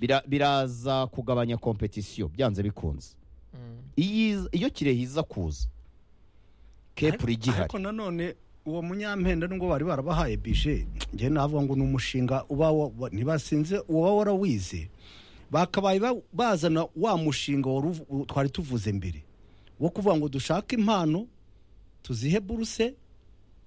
bira- biraza kugabanya kompetisiyo byanze bikunze Mm. Iyi- iyo kirehe iza kuza kepuri igihari ariko nanone uwo munyampenda nubwo bari barabahaye bije njye navuga ngo ni umushinga uba wa- wa- ntibasinze uba warawize bakabaye ba- bazana wa mushinga wari uvu- u- twari tuvuze mbere wo kuvuga ngo dushake impano tuzihe buruse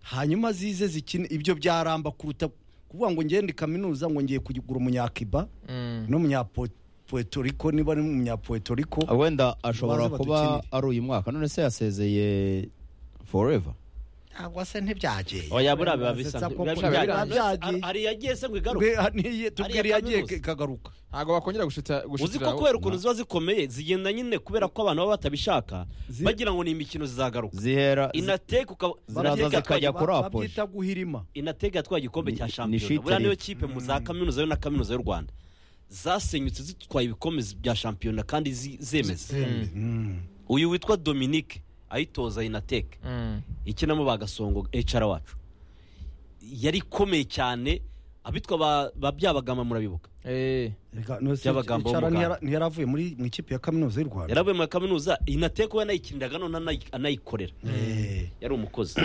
hanyuma zize zikine ibyo byaramba kuruta kuvuga ngo ngende kaminuza ngo ngiye kugura umunyakiba Mm. n'umunyapuertoriko niba ari umunyapuertoriko wenda ashobora baze kuba badukinire. ari uyu mwaka none se yasezeye foreva cyangwa se ntibyageye oya buriya biba bisa Biba biba biba byagiye. byagiye hari yagiye se ngo igaruke tubwira Ariya yagiye kaminuza. kagaruka ntabwo bakongera gushitira uzi ko kubera ukuntu ziba zikomeye zigenda nyine kubera ko abantu baba batabishaka Zi- bagira ngo ni imikino zizagaruka zihera zi- inateka ukaba Ziraza inateka zikajya twa- kuri apoje. babyita guhirima inatega yatwaye igikombe Ni- cya ni shampiyona shitiri. buriya niyo kipe mu za kaminuza yo na kaminuza y'u rwanda zasenyutse zitwaye ibikombe bya shampiyona kandi zi- zemeza Mm. uyu witwa dominique ayitoza inateka Mm. ikinamo bagasongo ecara wacu yari ikomeye cyane abitwa ba- ba byabagamba murabibuka Eh. Reka, no, si- By'abagamba Icara b'umuganda. ntiyara- ntiyaravuye muri mu ikipe ya kaminuza y'u rwanda yaravuye muri kaminuza inateka we yanayikiniraga none anayi- anayikorera Eh, yari umukozi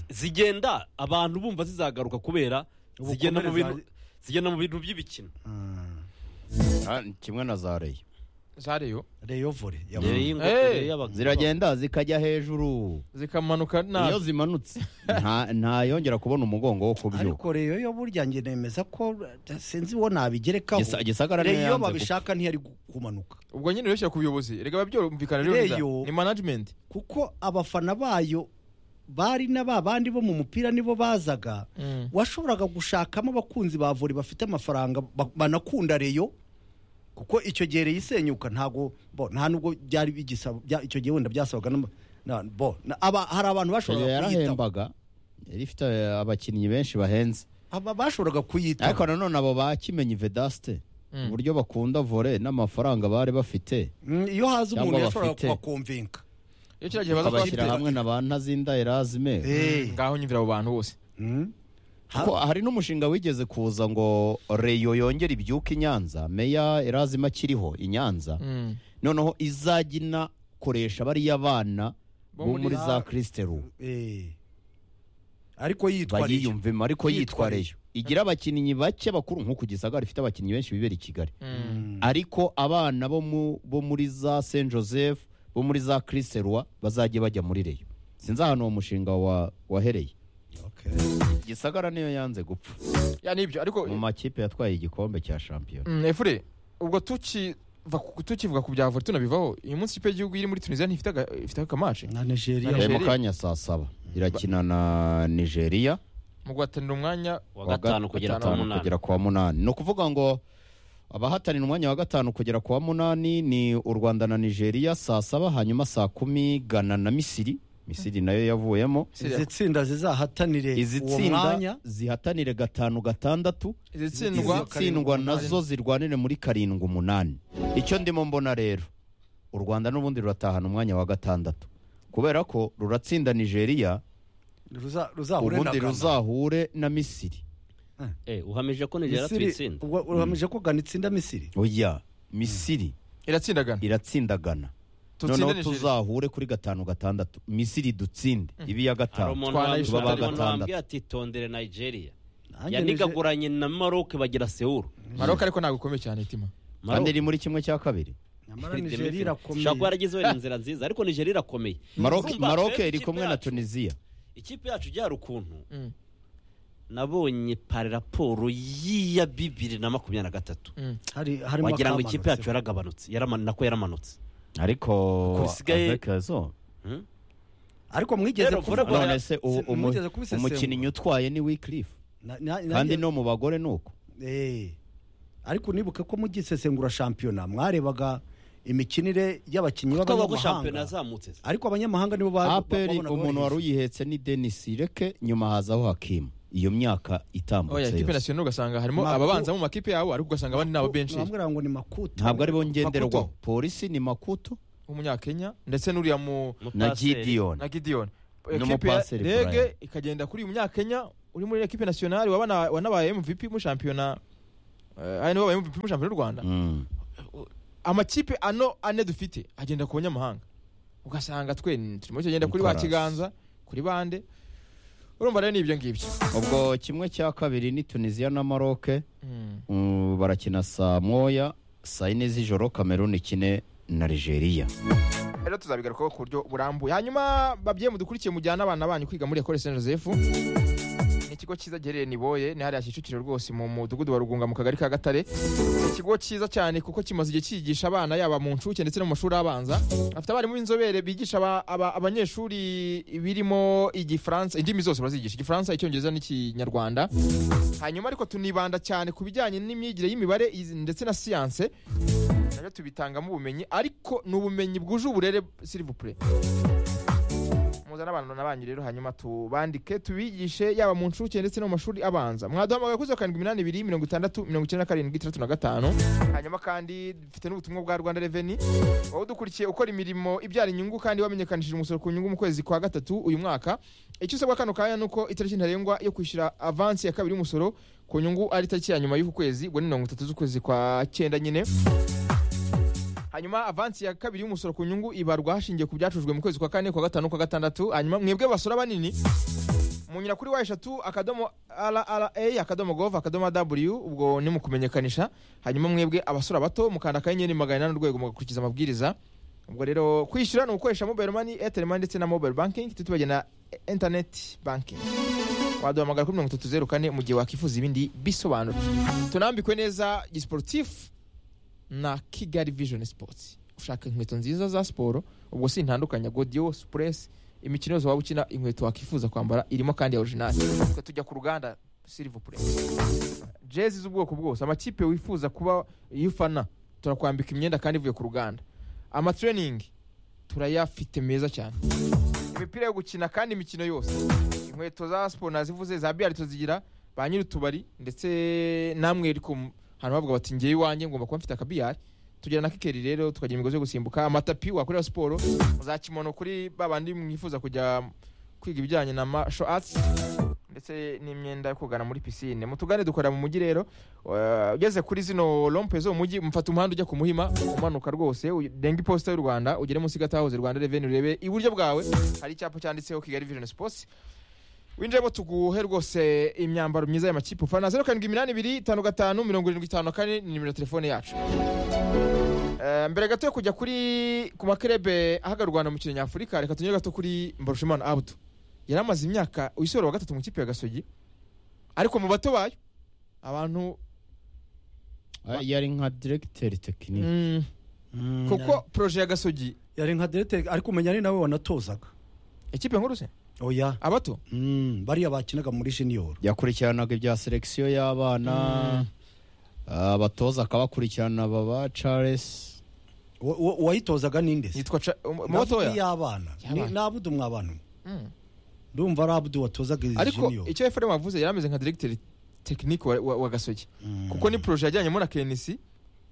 zigenda abantu bumva zizagaruka kubera Ubukomere zigenda mu bintu zari- zigenda mu bintu by'ibikino ah, Ah, kimwe na za reyo zareyo Rayon Volley, ya- Rero iyi ngofero Eh. y'abagabo- ziragenda zikajya hejuru zikamanuka iyo nabi zimanutse nta- ntayongera kubona umugongo wo kubyuka ariko reyo yo burya njye nemeza ko eh, sinzi uwo nabigerekaho Gisa- gisagara niyo reyo yanze babishaka ntiyari gu- kumanuka ubwo nyine ureshya ku buyobozi reka babyumvikana rero Reyo- neza. ni management kuko abafana bayo bari na ba bandi bo mu mupira nibo bazaga Mm. washoboraga gushakamo abakunzi ba vore bafite amafaranga ba- banakunda reyo kuko icyo gihe reyo isenyuka ntago bo nta nubwo byari bigisaba bya- icyo gihe wenda byasabaga n'ama- na- bo na- aba- hari abantu Reyo bashoboraga kuyitaho yarahembaga yari ifite eh, abakinnyi benshi bahenze aba bashoboraga kuyitaho ariko nanone abo bakimenyi vedaste Mm. uburyo bakunda vore n'amafaranga bari bafite Mm, iyo haza cyangwa umuntu yashoboraga bafite. kubakomvinka iyo kiriya gihe baza bakabashyira kubafite hamwe na ba ntazinda erazime Eh, ngaho nyumvira abo bantu bose mm. Ha- kuko hari n'umushinga wigeze kuza ngo reyo yongere ibyuke i nyanza meya erazime akiriho i nyanza Mm. noneho izajya inakoresha bariya bana Bo bo muri muri za za- kristeru eh. ariko yitwa reyo bayiyumvemo ariko Yitwa yitwa Reyo. reyo igira abakinnyi bake bakuru nk'uko gisagara ifite abakinnyi benshi bibera i kigali Mm. ariko abana bo mu- bo muri za saint joseph bo muri za kristerwa bazajya bajya muri reyo sinzi ahantu uwo mushinga wa- wahereye Okay. gisagara niyo yanze gupfa ya nibyo ariko mu makipe yatwaye igikombe cya shampiyona Mm, efure ubwo tukiva ku- tukivuga ku bya vore tunabivaho uyu munsi ikipe y'igihugu iri muri tunisiya ntifite aga- ifite akamace na nigeria Eh, mu Nigeria. kanya saa saba irakina na nigeria mu guhatanira umwanya wa gatanu kugera ku wa gatanu munani kugera ku wa munani ni ukuvuga ngo abahatanira umwanya wa gatanu kugera ku wa munani ni u rwanda na nigeria saa saba hanyuma saa kumi gana na misiri misiri nayo yavuyemo izi tsinda zizahatanire izi uwo tsinda mwanya zihatanire gatanu gatandatu izi izi tsindwa tsindwa nazo zirwanire muri karindwi umunani icyo ndimo mbona rero u rwanda n'ubundi ruratahana umwanya wa gatandatu kubera ko ruratsinda nigeria ruza- ruzahure na ubundi Ghana. ruzahure na misiri Eh, uhamije ko nigera Misiri tuyitsinda ubwo urahamije ko Ghana itsinda Misiri oya misiri iratsindagana iratsindagana Tutsinde noneho Nigeria. tuzahure kuri gatanu gatandatu misiri dutsinde ibi ya hari gatanu umuntu Twanayish- wambwiye- hari umuntu gatandatu. wambwiye ati tondere nigeria Nanjye nije- yanigaguranye na maroc bagira sewuru maroka ariko ntabwo ikomeye cyane itima kandi iri muri kimwe cya kabiri nyamara Nigeria irakomeye kuba yaragize wenda inzira nziza ariko nigeria irakomeye Maroc- Urumva, maroc rero iri ikipe kumwe na yacu- tunisiya ikipe yacu byari ukuntu Mm, nabonye pari raporo y'iya bibiri na makumyabiri na gatatu mm. hari harimo wagira ngo akamanutse. ikipe yacu yaragabanutse yaraman- nako yaramanutse ariko bisigaye- avec raison. Hmm? ariko mwigeze Rero, kuvu- Vore- none se ubu Si- mwigeze umu- kubisesengura? umukinnyi utwaye ni wikirifu Na- na- kandi nanjye- no mu bagore ni uko Eh. ariko nibuke ko mugisesengura shampiyona mwarebaga imikinire y'abakinnyi twavuga ko shampiyona b'abanyamahanga yazamutse ariko abanyamahanga nibo ba- aperi babonaga umuntu wari barenze. uyihetse ni denisi reke nyuma hazaho hakimu iyo myaka oya itambutse ikipe yose nasiyonari ugasanga harimo Maku- ababanza mu makipe yabo ariko ugasanga abandi ni abo benshi Bamubwira ngo ni makuta ntabwo aribo ngenderwaho Makuto. polisi ni makuto w'umunyakenya ndetse n'uriya mu na na gidiyoni gideon N'umu ekipe ya paseri Brian. rege ikagenda kuri uyu munyakenya uri muri ekipe nasiyonari waba na- wanabaye mvp mu shampiyona Eh, aya nibo babimu shampiyona y'u rwanda Mm. amakipe ano ane dufite agenda ku banyamahanga ugasanga twe ni- turimo kugenda kuri ba Nicolas. kiganza kuri bande urumva rero ni ibyo ngibyo ubwo kimwe cya kabiri ni tunisiya na maroke Mm. Mm, barakina saa moya saa yine z'ijoro kameruni ikine na nigeria rero tuzabigarukaho ku buryo burambuye hanyuma babyeyi mudukurikiye mujyana abana banyu kwiga muri ekole saint joseph ni ikigo cyiza giherereye niboye ni hariya kicukiro rwose mu mudugudu wa rugunga mu kagari ka gatare ni ikigo cyiza cyane kuko kimaze igihe cyigisha abana yaba mu nshuke ndetse no mu mashuri abanza afite abarimu b'inzobere bigisha aba- aba- abanyeshuri birimo igifaransa indimi zose barazigisha igifaransa icyongereza n'ikinyarwanda hanyuma ariko tunibanda cyane ku bijyanye n'imyigire y'imibare izi- ndetse na siyanse nabyo tubitangamo ubumenyi ariko ni ubumenyi bwuje uburere sirivupure muzane abantu na banyu rero hanyuma tubandike tubigishe yaba mu nshuke ndetse no mu mashuri abanza mwaduhamagaye kuri zeru karindwi iminani ibiri mirongo itandatu mirongo icyenda na karindwi itandatu na gatanu hanyuma kandi dufite n'ubutumwa bwa rwanda reveni wowe udukurikiye ukora imirimo ibyara inyungu kandi wamenyekanishije umusoro ku nyungu mu kwezi kwa gatatu uyu mwaka icyo usabwa kano kanya ni uko itariki ntarengwa yo kwishyura avansi ya kabiri y'umusoro ku nyungu ari itariki ya nyuma y'uku kwezi ubwo ni mirongo itatu z'ukwezi kwa cyenda nyine hanyuma avansi ya kabiri y'umusoro ku nyungu ibarwa hashingiye ku byacurujwe mu kwezi kwa kane kwa gatanu kwa gatandatu hanyuma mwebwe basora banini munyura kuri wa eshatu akadomo rra akadomo gov akadomo w ubwo ni mu kumenyekanisha hanyuma mwebwe abasora bato mukanda akanyenyeri magana inani urwego mugakurikiza amabwiriza ubwo rero kwishyura ni ugukoresha mobile money airtel money ndetse na mobile banking tutibagiye na internet banking waduhamagara kuri mirongo itatu zeru kane mu gihe wakwifuza ibindi bisobanuro tunambikwe neza gisiporutifu na kigali vision sports ushaka inkweto nziza za siporo ubwo si intandukanya godiyo supuresi imikino yose waba ukina inkweto wakwifuza kwambara irimo kandi ya orijinali Twe tujya ku ruganda silivupure jezi z'ubwoko bwose amakipe wifuza kuba iyo ufana turakwambika imyenda kandi ivuye ku ruganda amatreningi turayafite meza cyane imipira yo gukina kandi imikino yose inkweto za siporo nazivuze za biyari tuzigira ba nyiri utubari ndetse namwe ariko hano bavuga bati ngewe iwanjye ngomba kuba mfite akabiyari tugira na kikeri rero tukagira imigozi yo gusimbuka amatapi wakorera siporo za kimono kuri ba bandi mwifuza kujya kwiga ibijyanye na martial arts ndetse n'imyenda yo kogana muri pisine mutugane dukorera mu mujyi rero Uh, ugeze kuri zino rompe zo mu mujyi mfata umuhanda ujya ku muhima umanuka rwose u- denga iposita y'u rwanda ugere munsi gatahoze rwanda reveni urebe iburyo bwawe hari icyapa cyanditseho kigali vision sports winjiremo tuguhe rwose imyambaro myiza y'amakipe ufana zeru karindwi iminani ibiri itanu gatanu mirongo irindwi itanu na kane ni nimero ya telefone yacu Eh, mbere gato yo kujya kuri ku makerebe ahagararwa u Rwanda mu kintu nyafurika reka tunyure gato kuri mbarushimana abudu yari amaze imyaka uyisorera wa gatatu mu ikipe ya gasogi ariko mu bato bayo abantu Ah, yari nka diregiteri tekinike mm, kuko proje ya gasogi yari nka diregiteri ariko umenya ari nawe wanatozaga ikipe nkuru se oya abato Mm, bariya bakinaga muri junior yakurikiranaga ibya selekisiyo y'abana abatoza akabakurikirana baba charles Wa- wa- uwayitozaga ninde se yitwa Ca- um- mu Navuga batoya iy'abana Y'abana. ni abudu mwabana Mm. ndumva ari abudu watozaga izi ariko junior icyo efrem avuze yari ameze nka diregiteri tekinike wa, wa, wa gasogi Mm. kuko ni proje yajyanyemo na knc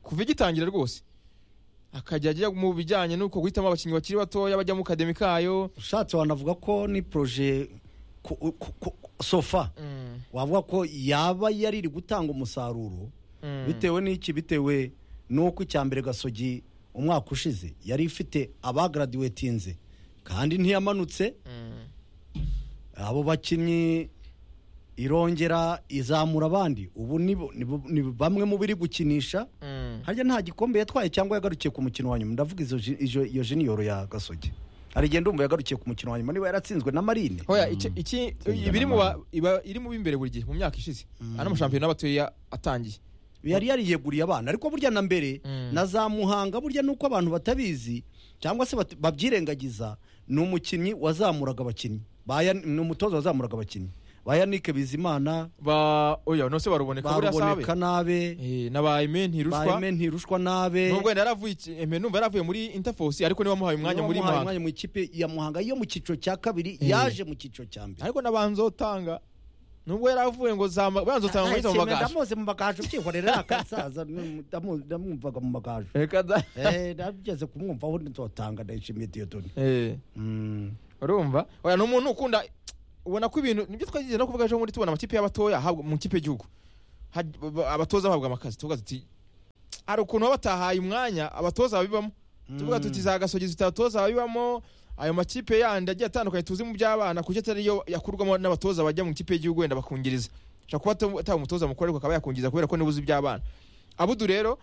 kuva igitangira rwose akajya ajya mu bijyanye n'uko guhitamo abakinnyi bakiri batoya bajya mu kademi kayo ushatse wanavuga ko ni proje ku- ku- ku- sofa Mm, wavuga ko yaba yari iri gutanga umusaruro mm. bitewe n'iki bitewe n'uko icya mbere gasogi umwaka ushize yari ifite abagaradiwetinze kandi ntiyamanutse Mm. abo bakinnyi irongera izamura abandi ubu ni bo- ni bo- ni bamwe mu biri gukinisha Mm. harya nta gikombe yatwaye cyangwa yagarukiye ku mukino wa nyuma ndavuga izo ji- izo- iyo jeniyoro ya gasogi hari igihe ndumva yagarukiye ku mukino wa nyuma niba yaratsinzwe na marine hoya iki- iki Tsinda ibiri mu ba- n'amahoro. iba- iri mu b'imbere buri gihe mu myaka ishize ano mashampiyona abatoya atangiye yari yariyeguriye abana ariko burya na mbere Mm. na za muhanga burya nuko abantu batabizi cyangwa se bat- babyirengagiza ni umukinnyi wazamuraga abakinnyi Ba Yan- ni umutoza wazamuraga abakinnyi ba yanike bizimana ba oya nose baruboneka buriya sabe baruboneka nabe Eh, na ba eme ba ntirushwa Aime ntirushwa nabe nubwo yari yaravuye iki- Aime numva yaravuye muri interforce ariko niwe wamuhaye umwanya muri Yamuhaye muhanga umwanya mu ikipe ya muhanga yo mu cyiciro cya kabiri Eh. yaje mu cyiciro cya mbere ariko nabanzotanga nubwo yari avuye ngo zama- banzotanga muri mu bagage ndamuzi mu bagaju ubyihorera akasaza ndamu- ndamwumvaga mu bagaju reka da Eh, nageze kumwumva aho nzotanga ndayishimiye diyodoni Eh, Mm. urumva oya ni umuntu ukunda ubona ko ibintu nibyo twagize no kuvuga ejo bundi tubona amakipe y'abatoya ahabwa mu ikipe y'igihugu haj- ba- abatoza bahabwa amakazi tuvuga tuti hari ukuntu baba batahaye umwanya abatoza babibamo tuvuga tuti za gasogizi tutatoza babibamo ayo makipe yandi agiye atandukanye tuzi mu by'abana kuko atari yo yakurwamo n'abatoza bajya mu ikipe y'igihugu wenda bakungiriza ashobora kuba ata- ataba umutoza mukuru ariko akaba yakungiriza kubera ko nibuze iby'abana abudu rero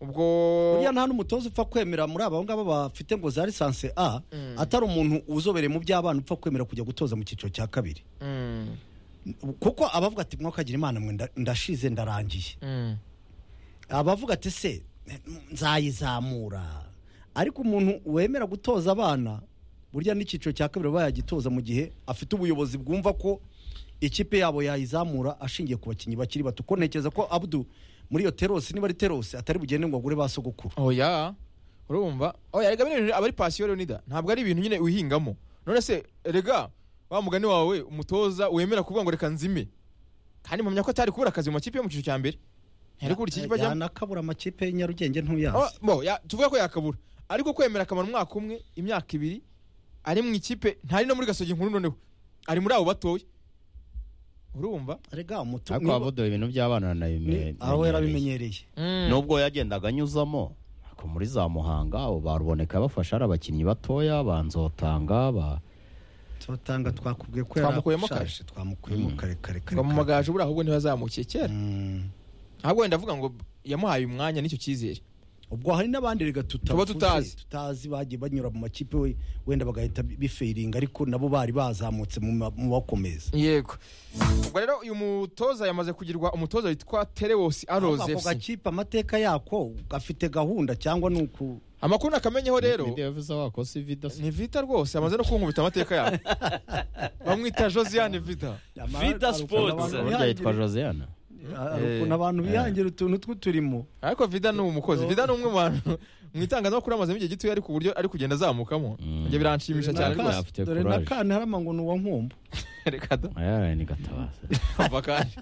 ubwo buriya nta n'umutoza upfa kwemera muri aba ngaba bafite ngo za lisansi a atari umuntu uzobereye mu by'abana upfa kwemera kujya gutoza mu cyiciro cya kabiri Mm, kuko abavuga ati mwakagira imana mwe nda- ndashize ndarangiye mm. abavuga ati se nzayizamura ariko umuntu wemera gutoza abana burya n'icyiciro cya kabiri aba yagitoza mu gihe afite ubuyobozi bwumva ko ikipe yabo yayizamura ashingiye ku bakinnyi bakiri bato ko ntekereza ko abudu muri iyo terosi niba ari terosi atari bugende ngo agure ba sogokuru oya urumva oya rega bino bintu aba ari pasiyo leonida ntabwo ari ibintu nyine wihingamo none se rega wa mugani wawe umutoza wemera kuvuga ngo reka nzime kandi mpamya ko atari kubura akazi mu makipe yo mu cyiciro cya mbere ntiyari kubura ikipe ajyamo yanakabura amakipe ya nyarugenge Oh, ntuyazi bo, ya- tuvuga ko yakabura ariko kwemera akamara umwaka umwe imyaka ibiri ari mu ikipe ntari no muri gasogi nkuru noneho ari muri abo batoya urumva rega umutu ariko niba- abudu ibintu by'abana ni- nabimenye aho yarabimenyereye nubwo yagendaga anyuzamo ariko muri za muhanga abo baruboneka bafasha ari abakinnyi batoya banzotanga ba tubatanga twakubwiye ko Twamukuyemo yarashaje, twamukuyemo kare kare kare ngo mu kare. magaju buriya ahubwo ntibazamukiye kera Mm. ahubwo wenda avuga ngo yamuhaye umwanya n'icyo cyizere ubwo hari n'abandi rega Tuba tutavuze, tutazi. tutazi bagiye banyura mu makipe we- wenda bagahita bifeiringa ariko nabo bari bazamutse mu ma- mu bakomeza yego ubwo rero uyu mutoza yamaze kugirwa umutoza witwa terewosi aroze ako FC. gakipe amateka yako gafite gahunda cyangwa ni uku amakuru nakamenyeho rero Ni- ni Davis wako si vida si- ni vita rwose amaze no kunkubita amateka yawe bamwita josiane vita Vida Sports. burya yitwa Josiane ukuntu abantu bihangira utuntu tw'uturimo ariko vida ni umukozi vida ni umwe mu bantu mu itangazamakuru amazemo igihe gitoya ari ku buryo ari kugenda azamukamo Mm. ibyo biranshimisha cyane Naka- rwose Afite dore na courage. kane harama ngo ni uwa nkumbu reka da ayaraye ni gatabaza ava kandi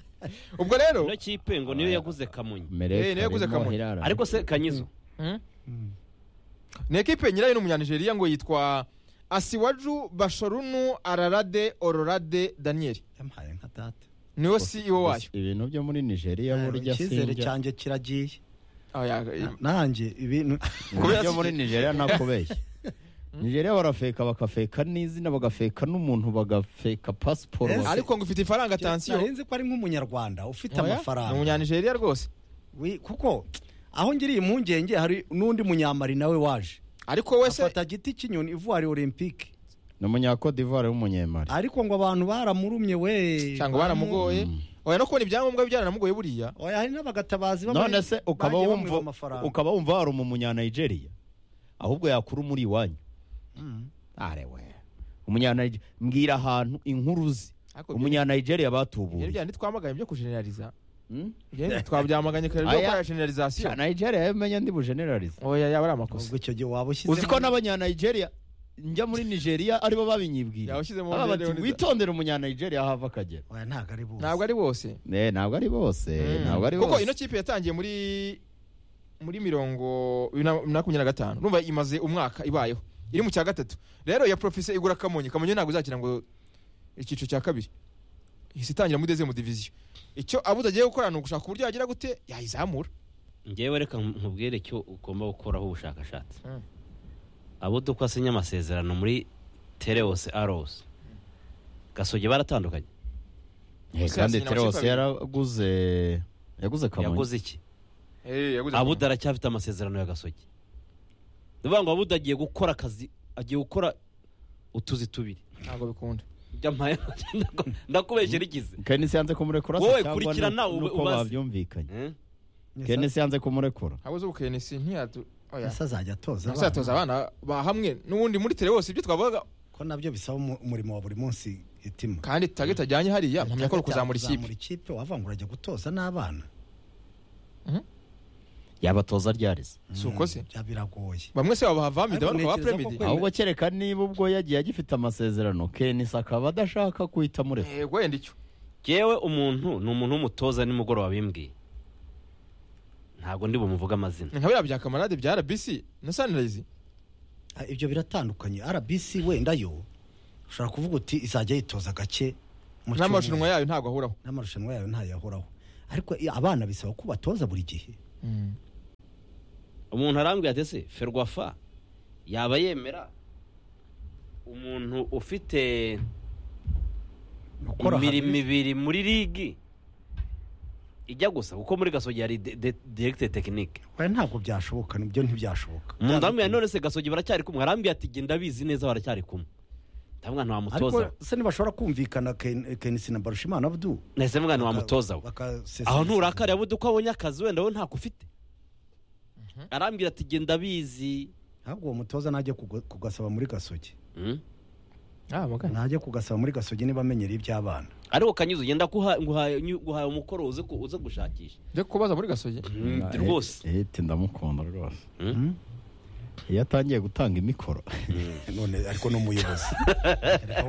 ubwo rero ino kipe ngo niyo yaguze kamonyi Mereka Eh, niwe yaguze arimo Kamonyi. Hirara. ariko se kanyizo Hmm? ni ekipe nyirayo ni umunyanigeriya ngo yitwa asiwaju bashorunu ararade ororade daniyeli yampaye nka data niwe CEO wayo ibintu byo muri Nigeria burya icyizere sinjya cyanjye kiragiye Ah, ya- nanjye ibintu Kubera ibyo iki- muri Nigeria nakubeshya Nigeria barafeka bakafeka n'izina bagafeka n'umuntu bagafeka pasiporo Eh, bagafeka- ariko ngo ufite ifaranga atansiyo narinzi ko ari nk'umunyarwanda ufite Oya, ni amafaranga umunyanigeriya rwose Wi- kuko aho ngiriye impungenge hari n'undi munyamari nawe waje ariko wese afata giti cy'inyoni ivuwari olympique ni umunyakodi d'ivoire w'umunyemari ariko ngo abantu baramurumye we cyangwa baramugoye oya no kubona ibyangombwa bye byaranamugoye buriya oya hari n'abagatabazi bamwe none se ukaba bagiye wumva bamwiba amafaranga ukaba wumva hari umunya Nigeria ahubwo yakura muri iwanyu Mm. arewe umunyanigeria mbwira ahantu inkuru ze Ariko ibyo- umunyanigeria ibyo batubuye bya ntitwamaganye byo kujeneraliza Hmm? Ibyo twabyamaganye kare byo Aya- gukora jeneralizasiyo Cya Nigeria menye ndi bujeneralize oya yaba ari ubwo amakosa icyo gihe waba ushyize uzi ko n'abanyanigeria njya muri nigeria aribo babinyibwira Yawushyizemo Baba bati, Leonidas. witondere umunyanigeria hava akagera oya ntabwo ari bose ntabwo ari bose Eh, ntabwo ari bose Mm. ntabwo ari kuko ino bose kipe yatangiye muri muri mirongo bibiri na makumyabiri na gatanu urumva imaze umwaka ibayeho iri mu cya gatatu rero ya profise igura kamonyi kamonyi ntabwo izakira ngo icyiciro cya kabiri ihise itangira mudeze mu diviziyo icyo abuze agiye gukora ni ugushaka uburyo yagira gute yayizamura ngewe reka nkubwire icyo ugomba gukoraho ubushakashatsi Mm. abo duko asinya amasezerano muri tereose arose gasogi baratandukanye Eh, Hose kandi yasinye terose amakipe abiri. yaraguze yaguze kamonyi yaguze iki Abuda- abuda aracyafite amasezerano ya gasogi ni ukuvuga ngo abuda agiye gukora akazi agiye gukora utuzi tubiri ntabwo bikunda Byampaye- ndakubeshya rigize kenisi yanze kumurekura se Wowe cyangwa kurikira ni- nawe ube nuko ubaze. babyumvikanye Eh? Yes, kenisi yanze kumurekura ntabwo uzi ubukenisi ntiyatu oya yes, azajya atoza abana. ntuzatoza abana ba hamwe n'ubundi muri tere wose ibyo twavugaga ko nabyo bisaba umu- umurimo wa buri munsi itima kandi target ajyanye hariya mpamya ko ari ukuzamura ikipe Kuzamura ikipe wava ngo urajya gutoza n'abana yabatoza ryarize si uko se bya biragoye bamwe se babaha vamida Ariko abandi babaha ntekereza ko premidi kwemera- ahubwo kereka niba ubwo yagiye agifite amasezerano kenisi akaba adashaka guhita amureka yego wenda icyo yewe umuntu ni umuntu w'umutoza nimugoroba bimbwiye ntabwo ndi bumuvuge amazina Ni nka biriya bya kamarade bya rbc na sanirayizi Ah, ibyo biratandukanye rbc wenda yo ushobora kuvuga uti izajya yitoza gake mu cyumweru. n'amarushanwa yayo ntabwo ahuraho n'amarushanwa yayo ntayo yahoraho ariko i- abana bisaba ko ubatoza buri gihe Mm. umuntu arambwira ati ese ferwafa yaba yemera umuntu ufite Gukora imirimo hamwe. ibiri muri ligi ijya gusa kuko muri gasogi hari de- de- direkite tekinike Oya, ntabwo byashoboka nibyo ntibyashoboka umuntu arambwira none se gasogi baracyari kumwe arambwira ati genda abizi neza baracyari kumwe ndabona ariko ntiwamutoza se ntibashobora kumvikana Ken- kenisi na barushimana abdu nahise mwana wamutoza we Bakasesengura. aho nturakare yabuze uko abonye akazi wenda we ntako ufite arambwira ati genda abizi ntabwo uwo mutoza najya kuga- kugasaba muri gasogi Mm. Ah, mugana. najya kugasaba muri gasogi niba amenyereye iby'abana ariko kanyuze ugenda guha- nguhaye nyu- guhaye umukoro uze ku- uze gushakisha Nje kubaza muri gasogi Mm, rwose ete ndamukunda rwose Mm. iyo atangiye gutanga imikoro none ariko n'umuyobozi Ariko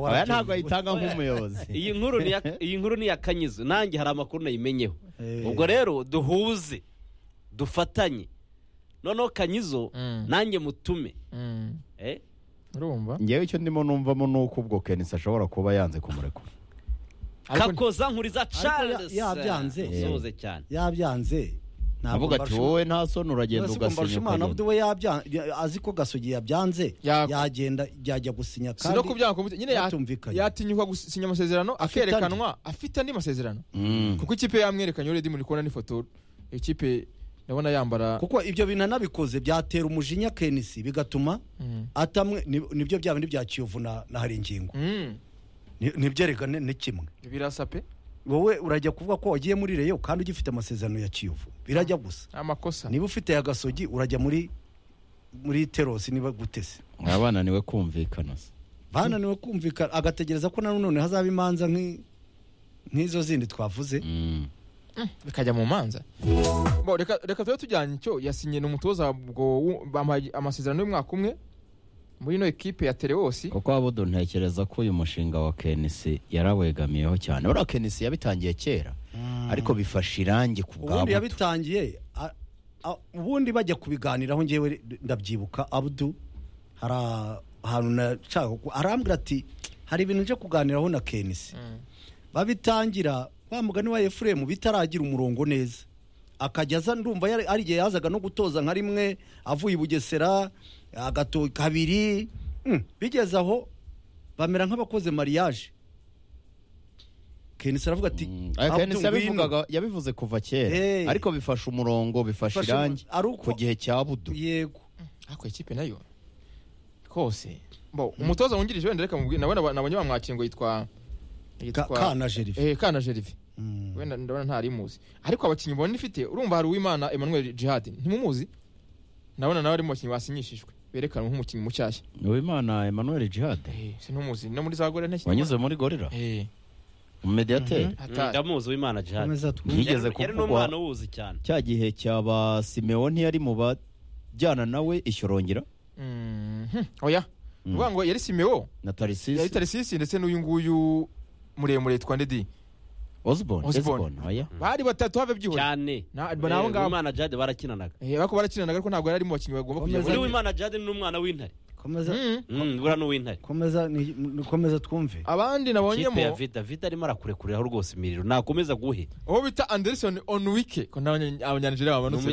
oya warabyumva. ntabwo ayitanga nk'umuyobozi iyi nkuru ni iya- iyi nkuru ni iya kanyuze nanjye hari amakuru nayimenyeho Eh. ubwo rero duhuze dufatanye noneho kanyizo Mm. nanjye mutume Mm. Eh, urumva ngewe icyo ndimo numvamo ni uko ubwo kenisi ashobora kuba yanze kumurekura Ariko- kakoza nkuriza charles ya- yabyanze. usohoze cyane yabyanze avuga ati wowe nta soni uragenda ugasinya ugasimbuka ukagenda we yabyanze azi ko gasogi yabyanze Ya- yagenda yajya gusinya si no kandi kubyanga kumvise- nyine ya- batumvikanye. yatinyuka gusinya amasezerano akerekanwa afite andi masezerano Mm. kuko ikipe yamwerekanye uredi muri kubona n'ifoto ikipe ndabona yambara kuko ibyo bintu anabikoze byatera umujinya kenisi bigatuma Mm. atamwe ni- nibyo bya bindi bya kiyovu na na hari ingingo Mm. Ni- nibyerekane ni kimwe birasa pe wowe urajya kuvuga ko wagiye muri reyo kandi ugifite amasezerano ya kiyovu birajya gusa amakosa niba ufite ya gasogi urajya muri muri terosi niba gutese abana niwe kumvikana se bananiwe kumvikana agategereza ko na none hazaba imanza nk'i- nk'izo zindi twavuze Mm. bikajya mu manza Bo, reka reka tube tujyanye icyo yasinye n'umutoza ubwo wu- bamuhaye amasezerano y'umwaka umwe muri ino ekipe ya terewosi kuko wabudu ntekereza ko uyu mushinga wa kenisi yarawegamiyeho cyane uriya kenisi yabitangiye kera ariko bifasha irangi ku bwa ubundi buto yabitangiye a- a- ubundi bajya kubiganiraho ngewe ndabyibuka abudu hari ahantu nashaka ku- arambwira ati hari ibintu nje kuganiraho na kenisi babitangira wa mugani wa efuremu bitaragira umurongo neza akajya aza ndumva yari- hari igihe yazaga no gutoza nka rimwe avuye i bugesera agato kabiri Mm, bigeze aho bamera nk'abakoze mariage kenisi aravuga ati Mm. Ariko "Abdu, Hennessy ngwino." yabivugaga yabivuze kuva kera Hey. ariko bifasha umurongo bifasha Bifasha irangi umu- ari uko- ku gihe cya budu yego ariko ekipe nayo kose bo umutoza wungirije wenda reka mubwire nabona ba- nabonye bamwakiye ngo yitwa Ka- kana jerife eh kana jerive Mm. wenda ndabona ntari muzi ariko abakinnyi mbona ifite urumva hari uwimana Emmanuel Jihad ntimumuzi ndabona nawe ari mu bakinnyi basinyishijwe berekanwe nk'umukinnyi mushyashya uwimana emmanuel jihad eh sinumuzi no muri za gore ntashye wanyuze muri gorira eh umumediyateri Mm, hatari ndamuzi w'imana jihani Komeza twumve. Yigeze yari kuvugwa- n'umwana uwuzi cyane cya gihe cyaba simewoni yari mu bajyana nawe ishyorongera Mhm. oya uvuga ngo yari Simeo na yari tarisisi Tarisisi ndetse n'uyu nguyu muremure yitwa Ndedi osborne Osborne. Osborne, oya bari batatu have byihora cyane Na- Eh, naho ngaho. uwimana jihani barakinanaga eh bako barakinanaga ariko ntabwo yari ari mu bakinnyi bagomba kujya Komeza. uriya muri w'imana jihani ni umwana w'intare komeza Mhm. Mm, buriya ni uw'intare komeza ni- ni- komeza twumve abandi kipe ya nabonyemo vida vida arimo arakurekuriraho rwose imiriro nakomeza guhe uwo bita Anderson Onwike ko n'abanya- abanyanijeriya ni babanutse